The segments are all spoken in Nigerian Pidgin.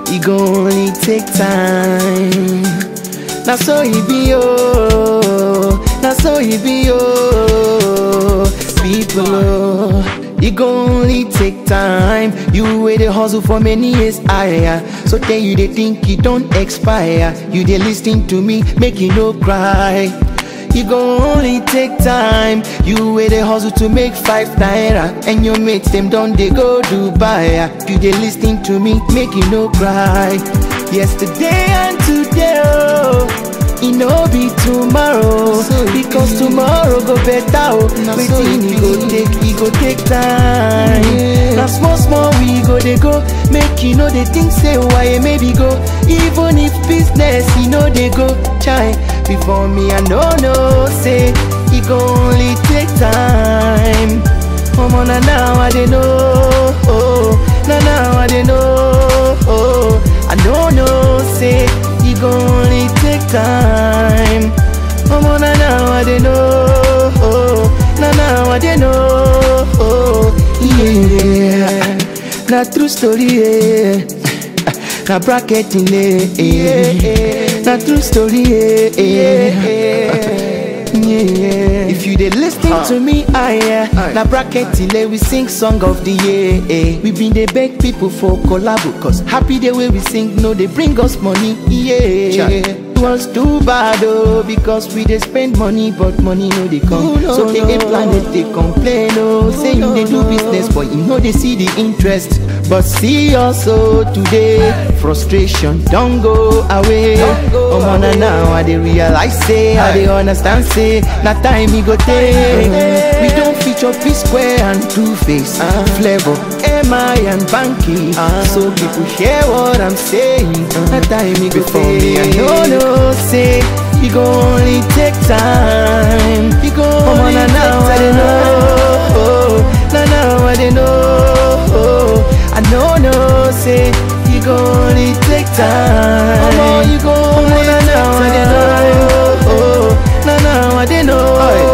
e go only take time. Na so e be oh, na so e be oh, people oh. E go only take time. You wey dey hustle for many years higher. So tell you dey think e don expire. You dey lis ten to me, make you no cry. E go only take time. You wey dey hustle to make five naira, and your mates dem don dey go Dubai. You dey lis ten to me, make you no cry. Yesterday and today, oh, e no be tomorrow. Because tomorrow go better, oh. Wetin e go take, e go take time. Na small small we go dey go, make you no dey think say why maybe go. Even if business e no dey go, chai. Before me I no know say e go only take time. Omo na now I dey know, oh, na now I dey know. Oh, I no know say e go only take time. Omo na now I dey know, oh, na now I dey know. Oh, yeah, na true story. Yeah. Na bracketing, eh, na true story, eh, yeah. If you dey lis ten to me, I yeah. Na bracketing, we sing song of the year. Eh. We been dey beg people for collabo, cause happy the way we sing, no they bring us money, yeah. was too bad oh because we dey spend money but money no dey come so they get planet dey complain oh say you dey do business but you no dey see the interest but see also today frustration don go away omo na now i dey realize say i dey understand say na time e go take we don feature p square and two face flavour mi and banky so people hear what i'm saying na time e go take i no know say e go only take time e go only na now i dey know na now i dey know i no know say e go only take time omo you go only na now i dey know na now i dey know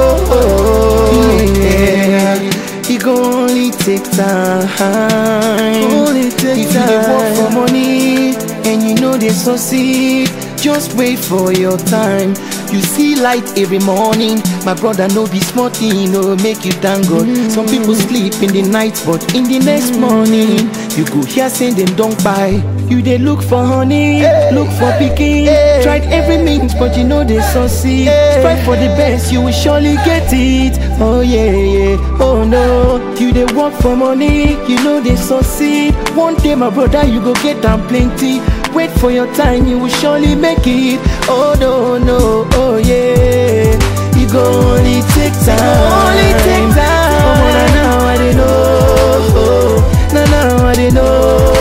yeah. e go only take time only take if you dey work for money and you no dey succeed just wait for your time you see light every morning my brother no be small thing no make you thank god some people sleep in the night but in the next morning you go hear say dem don kpai you dey look for honey look for pikin tried every means but you no dey succeed strive for the best you will surely get it oh yeah yeah oh no you dey work for money you no dey succeed one day my brother you go get am plenty wait for your time you will surely make it oh no no oh yeah e go only take time only take time omo na now i dey know na now i dey know